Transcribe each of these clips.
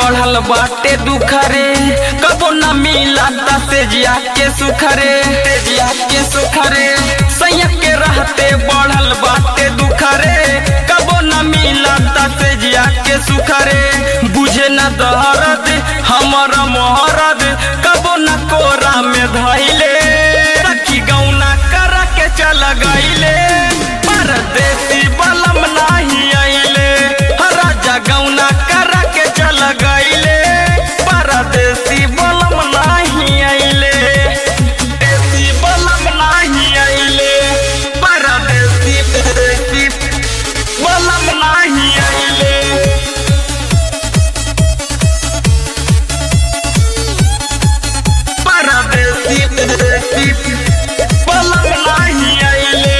बढ़ल बाटे दुखरे कबो न मिला से जिया के सुखरे जिया के सुखरे सैया के रहते बढ़ल बाटे दुखरे कबो न मिला से जिया के सुखरे बुझे न दहरद हमर मोहरद कबो न कोरा में धैले सखी गौना कर के चल गईले परदेसी बलम नाही आइले राजा गौना कर के चल गईले परदेसी बलम नाही आइले देसी बलम नाही आइले परदेसी देसी बलम नाही आइले परदेसी देसी बलम नाही आइले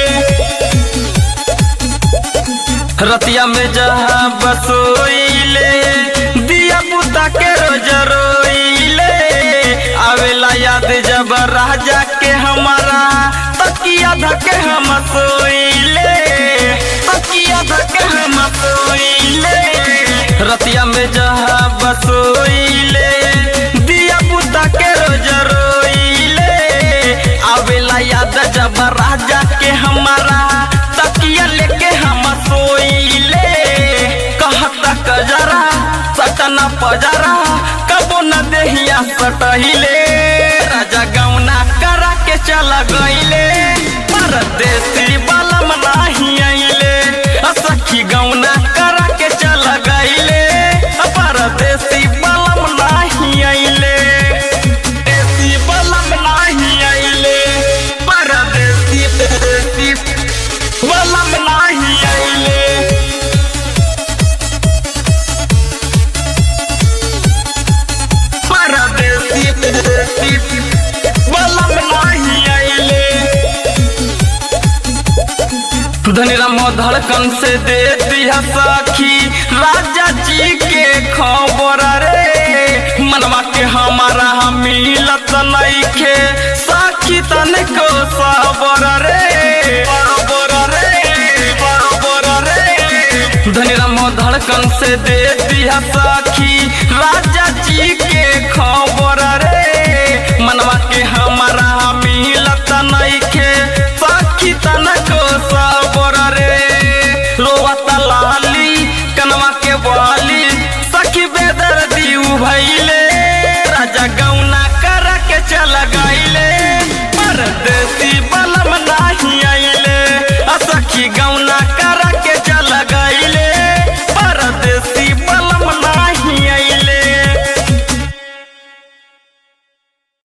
रतिया में जहाँ बसोइले दिया पुता के रोज रोइले आवेला याद जब राजा के हमारा तकिया धके हम सोइले तकिया धके हम सोइले रतिया में जहाँ बसोइले दिया पुता के रोज रोइले आवेला याद जब राजा के हमारा तकिया लेके हम सोइले कहता कजरा सटना पजरा कबो न देहिया सटहिले राजा गौना करा के चल गईले परदेसी बलम नाही आइले अ सखी गौना करा के चल गईले अ परदेसी बलम नाही आइले देसी बलम नाही आइले परदेसी देसी बलम नाही आइले परदेसी देसी बलम नाही आइले धनीराम धड़कन से दे दिया सखी राजा जी के खबर रे मनवा के हमारा हम मिलत नइखे सखी तनिको सबर रे सबर रे सबर रे धनीराम धड़कन से दे दिया सखी राजा जी के